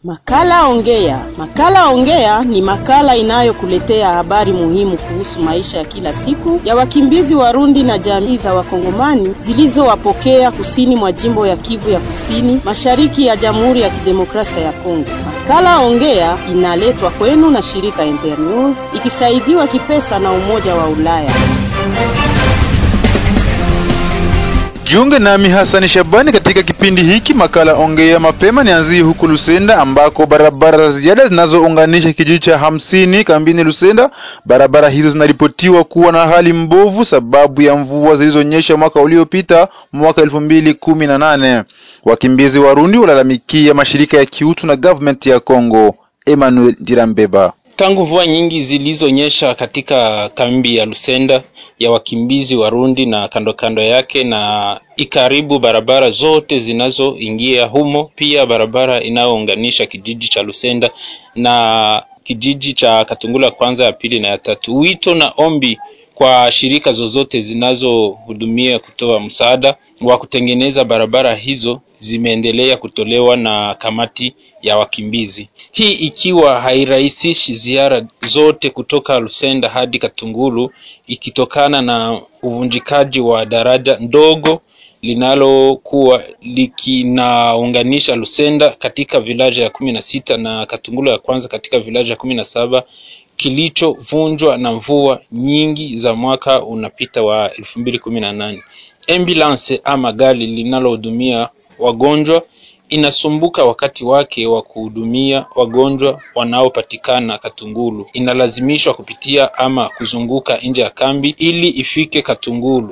Makala Ongea. Makala Ongea ni makala inayokuletea habari muhimu kuhusu maisha ya kila siku ya wakimbizi Warundi na jamii za Wakongomani zilizowapokea kusini mwa jimbo ya Kivu ya Kusini, mashariki ya Jamhuri ya Kidemokrasia ya Kongo. Makala Ongea inaletwa kwenu na shirika Internews ikisaidiwa kipesa na Umoja wa Ulaya. Jiunge nami Hasani Shabani katika kipindi hiki makala ongea mapema. Nianzie huku Lusenda ambako barabara za ziada zinazounganisha kijiji cha hamsini kambini Lusenda, barabara hizo zinaripotiwa kuwa na hali mbovu sababu ya mvua zilizonyesha mwaka uliopita, mwaka elfu mbili kumi na nane. Wakimbizi Warundi walalamikia mashirika ya kiutu na government ya Kongo. Emmanuel Dirambeba Tangu mvua nyingi zilizonyesha katika kambi ya Lusenda ya wakimbizi Warundi na kando kando yake na ikaribu barabara zote zinazoingia humo, pia barabara inayounganisha kijiji cha Lusenda na kijiji cha Katungula kwanza, ya pili na ya tatu. Wito na ombi kwa shirika zozote zinazohudumia kutoa msaada wa kutengeneza barabara hizo zimeendelea kutolewa na kamati ya wakimbizi, hii ikiwa hairahisishi ziara zote kutoka Lusenda hadi Katungulu, ikitokana na uvunjikaji wa daraja ndogo linalokuwa likinaunganisha Lusenda katika vilaja ya kumi na sita na Katungulu ya kwanza katika vilaja ya kumi na saba kilichovunjwa na mvua nyingi za mwaka unapita wa elfu mbili kumi na nane. Ambulance ama gari linalohudumia wagonjwa inasumbuka wakati wake wa kuhudumia wagonjwa wanaopatikana Katungulu, inalazimishwa kupitia ama kuzunguka nje ya kambi ili ifike Katungulu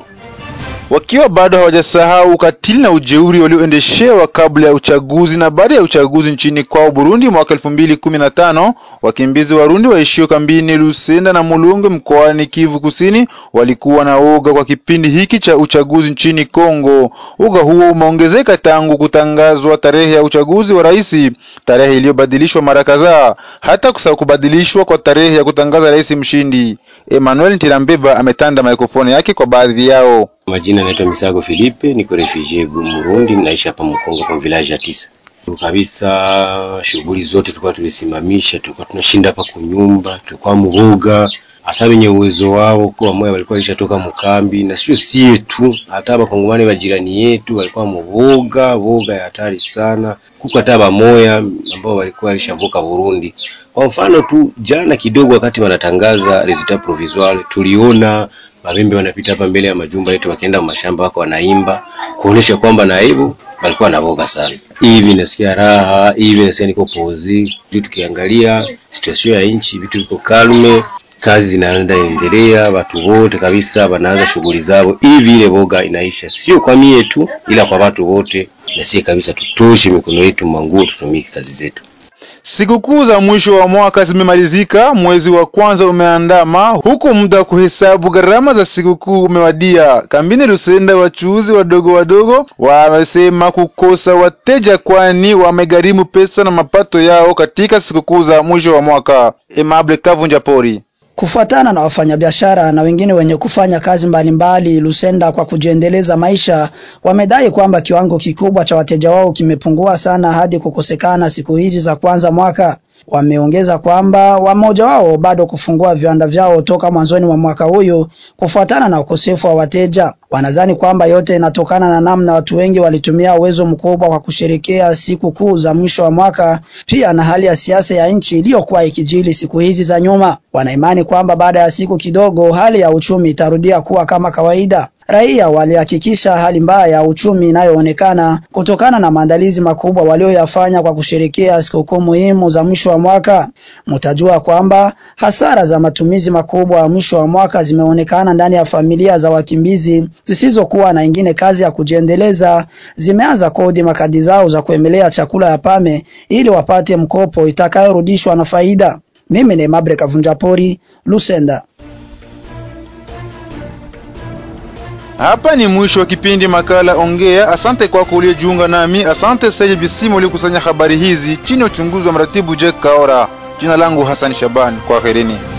wakiwa bado hawajasahau ukatili na ujeuri walioendeshewa kabla ya uchaguzi na baada ya uchaguzi nchini kwao Burundi mwaka elfu mbili kumi na tano. Wakimbizi Warundi waishio kambini Lusenda na Mulungu mkoani Kivu Kusini walikuwa na uga kwa kipindi hiki cha uchaguzi nchini Kongo. Uga huo umeongezeka tangu kutangazwa tarehe ya uchaguzi wa rais, tarehe iliyobadilishwa mara kadhaa, hata kusahau kubadilishwa kwa tarehe ya kutangaza rais mshindi. Emmanuel Ntirambeba ametanda mikrofoni yake kwa baadhi yao. Majina naitwa Misago Filipe, niko refugee Burundi, naishi hapa Mkongo kwa village ya tisa kabisa. Shughuli zote tulikuwa tulisimamisha, tulikuwa tunashinda hapa kunyumba, tulikuwa muoga hata wenye uwezo wao kwa moyo walikuwa walishatoka mkambi, na sio sie tu, hata bakongomani wa jirani yetu walikuwa muoga woga ya hatari sana, kuko hata bamoya ambao walikuwa walishavuka Burundi. Kwa mfano tu jana kidogo, wakati wanatangaza resultat provisoire, tuliona mabembe wanapita hapa mbele ya majumba yetu, wakienda mashamba wako wanaimba kuonesha kwamba na hivyo walikuwa navoga sana. Hivi nasikia raha, hivi nasikia niko pozi juu. Tukiangalia situation ya nchi, vitu viko kalme, kazi zinaenda endelea, watu wote kabisa wanaanza shughuli zao, hivi ile boga inaisha, sio kwa mie tu, ila kwa watu wote. Nasie kabisa tutoshe mikono yetu manguo, tutumike kazi zetu. Sikukuu za mwisho wa mwaka zimemalizika, mwezi wa kwanza umeandama, huku muda wa kuhesabu gharama za sikukuu umewadia. Kambini Lusenda, wachuuzi wadogo wadogo wamesema kukosa wateja, kwani wamegharimu pesa na mapato yao katika sikukuu za mwisho wa mwaka. Emable Kavunja Pori Kufuatana na wafanyabiashara na wengine wenye kufanya kazi mbalimbali mbali Lusenda kwa kujiendeleza maisha, wamedai kwamba kiwango kikubwa cha wateja wao kimepungua sana hadi kukosekana siku hizi za kwanza mwaka. Wameongeza kwamba wamoja wao bado kufungua viwanda vyao toka mwanzoni mwa mwaka huyu kufuatana na ukosefu wa wateja. Wanadhani kwamba yote inatokana na namna watu wengi walitumia uwezo mkubwa kwa kusherekea siku kuu za mwisho wa mwaka, pia na hali ya siasa ya nchi iliyokuwa ikijili siku hizi za nyuma. Wanaimani kwamba baada ya siku kidogo hali ya uchumi itarudia kuwa kama kawaida. Raia walihakikisha hali mbaya ya uchumi inayoonekana kutokana na maandalizi makubwa walioyafanya kwa kusherekea sikukuu muhimu za mwisho wa mwaka. Mtajua kwamba hasara za matumizi makubwa ya mwisho wa mwaka zimeonekana ndani ya familia za wakimbizi zisizokuwa na ingine kazi ya kujiendeleza, zimeanza kodi makadi zao za kuemelea chakula ya pame ili wapate mkopo itakayorudishwa na faida. Mimi ni Mabre Kavunjapori, Lusenda. Hapa ni mwisho wa kipindi makala Ongea. Asante kwako uliyejiunga nami. Asante Saidi Bisimu uliokusanya habari hizi chini ya uchunguzi wa mratibu Jack Kaora. Jina langu Hassan Shaban, kwaherini.